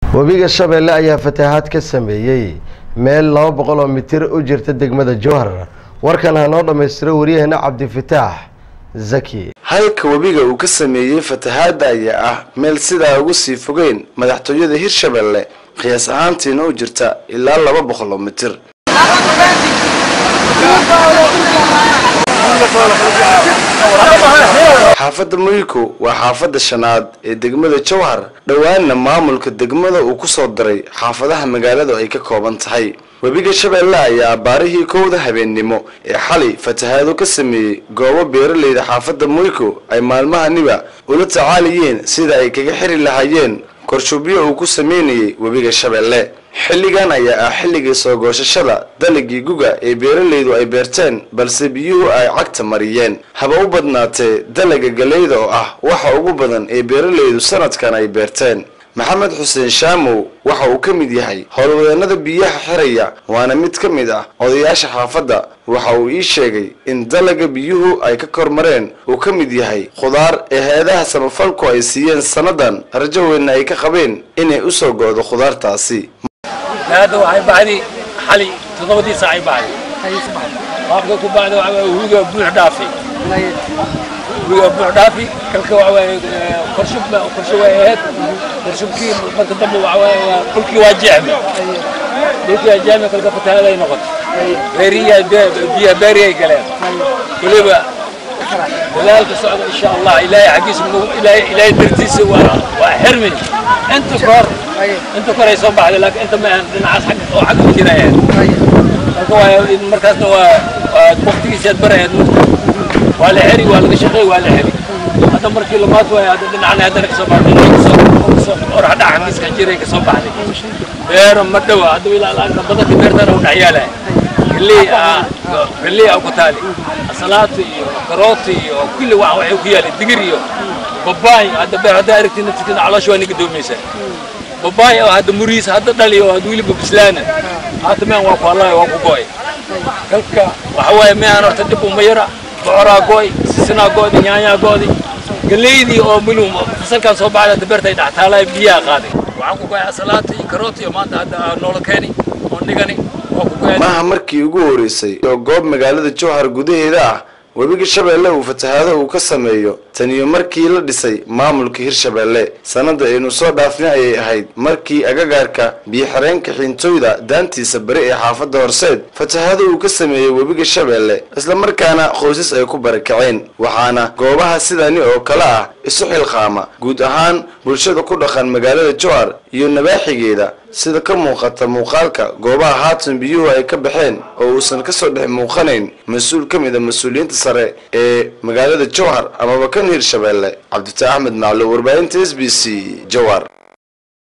webiga shabeelle ayaa fatahaad ka sameeyey meel laba boqol oo mitir u jirta degmada jowhar warkan ha noo dhammaystiro waryaheena cabdifataax zaki halka webiga uu ka sameeyey fatahaadda ayaa ah meel sidaa ugu sii fogeyn madaxtooyada hirshabelle qiyaas ahaantiina u jirta ilaa laba boqol oo mitir xaafadda muyiko waa xaafadda shanaad ee degmada jowhar dhowaanna maamulka degmada uu ku soo daray xaafadaha magaaladu ay ka kooban tahay webiga shabeelle ayaa abaarihii kowda habeennimo ee xalay fatahaado ka sameeyey goobo beeralayda xaafadda muyiko ay maalmahaniba ula tacaalayeen sida ay kaga xiri lahaayeen korshubyo uu ku sameynayay webiga shabeelle xilligan ayaa ah xilligii soo goosashada dalagii guga ee beeralaydu ay beerteen balse biyuhu ay cagta mariyeen haba u badnaatee dalaga galeyda oo ah waxa ugu badan ee beeralaydu sanadkan ay beerteen maxamed xuseen shaamow waxa uu ka mid yahay howlwadeenada biyaha xiraya waana mid ka mid ah odayaasha xaafadda waxa uu ii sheegay in dalaga biyuhu ay ka kormareen uu ka mid yahay khudaar ee hay-adaha samafalku ay siiyeen sannadan rajo weynna ay ka qabeen inay u soo go'do khudaartaasi hadda waxay baxday xali toddobadii saacay baxday qaabka ku baxda waxa waaye hubiga buux dhaafi hubiga buux dhaafi kalka waxa waaye korshub korsho way ahayd korshubkii marka dambe waxa waaye waa dhulkii waa jeexme dhulkii waa jeexme kalka fatahaaday noqotay beeriyaa biyaha beeriyay galeen weliba dadaalka socda insha allah ilaahay xaggiisa ilaahay ilaahay dartiisa waa waa xirmi inta kor inta kor ay soo baxday laakiin inta ma ahan dhinacaas xag oo xag u jira ahayd marka waa markaasna waa waa waqtigiisaad barahayd marka waa la xeri waa laga shaqeey waa la xeri hadda markii lamaad waay hadda dhinacna haddana kasoo baxday kasoo orax dhaca xaggiiska jiray kasoo baxday beero ma dhowa hadda ilaa laanta badanka beertana u dhexyaalahay galley galley aa ku taali asalaatu iyo karooti iyo kulli wax waxay ku yaalay digir iyo babaay hadda beer hadda aragtid naftirkeeda caloosha waa niga doomaysaa babaay oo hadda muriis hadda dhali oo hadda weliba bislaana haata mean waa ku hallaya waa ku go'ay kalka waxa waaye mean horta dhib uma yara bocoraa go'ay sisinaa go'di nyaanyaa go'di galeydii oo milu fasalkan soo baxday hadda beerta ay dhaxtaalaya biyaha qaaday waxaan ku go'ay asalaata iyo karooti iyo maanta hadda noola keeni oo nigani waa ku go'ay maaha markii ugu horeysay oo goob magaalada jowhar gudaheeda ah webiga shabeelle uu fatahaado uu ka sameeyo taniyo markii la dhisay maamulka hirshabeelle sannada aynu soo dhaafnay ayay ahayd markii agagaarka biyo-xireenka xiintooyda daantiisa bari ee xaafadda horseed fatahaado uu ka sameeyey webiga shabeelle islamarkaana qoysas ay ku barakaceen waxaana goobaha sidani oo kale ah isu xilqaama guud ahaan bulshada ku dhaqan magaalada jowhar iyo nabaaxigeeda sida ka muuqata muuqaalka goobaha haatan biyuhu ay ka baxeen oo uusan ka soo dhex muuqanayn mas-uul ka mid a mas-uuliyiinta sare ee magaalada jowhar amaba kan hirshabeelle cabdita axmed maclo warbaahinta s b c jowhar